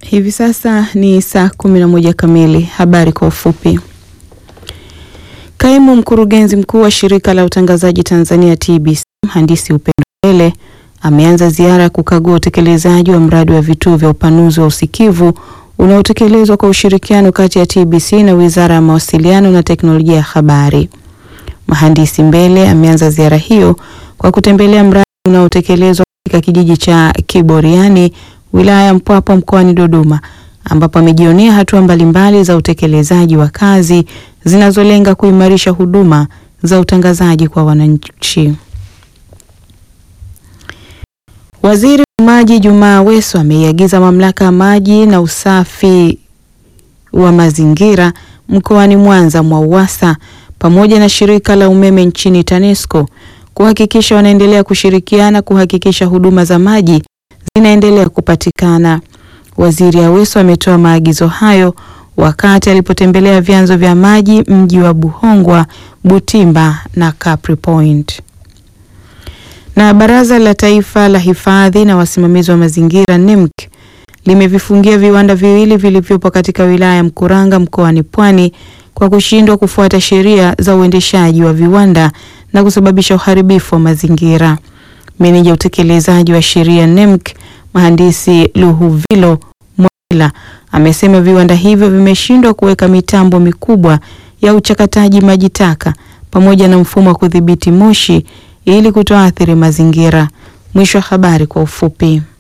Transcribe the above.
Hivi sasa ni saa kumi na moja kamili. Habari kwa ufupi. Kaimu mkurugenzi mkuu wa shirika la utangazaji Tanzania TBC mhandisi Upendo Mbele ameanza ziara ya kukagua utekelezaji wa mradi wa vituo vya upanuzi wa usikivu unaotekelezwa kwa ushirikiano kati ya TBC na Wizara ya Mawasiliano na Teknolojia ya Habari. Mhandisi Mbele ameanza ziara hiyo kwa kutembelea mradi unaotekelezwa katika kijiji cha Kiboriani wilaya ya Mpwapwa mkoani Dodoma ambapo amejionea hatua mbalimbali za utekelezaji wa kazi zinazolenga kuimarisha huduma za utangazaji kwa wananchi. Waziri wa Maji Jumaa Aweso ameiagiza Mamlaka ya Maji na Usafi wa Mazingira mkoani Mwanza MWAUWASA pamoja na shirika la umeme nchini TANESCO kuhakikisha wanaendelea kushirikiana kuhakikisha huduma za maji zinaendelea kupatikana. Waziri Aweso ametoa maagizo hayo wakati alipotembelea vyanzo vya maji mji wa Buhongwa, Butimba na Capri Point. Na Baraza la Taifa la Hifadhi na Wasimamizi wa Mazingira NEMC limevifungia viwanda viwili vilivyopo katika wilaya ya Mkuranga mkoani Pwani kwa kushindwa kufuata sheria za uendeshaji wa viwanda na kusababisha uharibifu wa mazingira. Meneja utekelezaji wa sheria NEMC Mhandisi Luhuvilo Mwela amesema viwanda hivyo vimeshindwa kuweka mitambo mikubwa ya uchakataji maji taka pamoja na mfumo wa kudhibiti moshi ili kutoathiri mazingira. Mwisho wa habari kwa ufupi.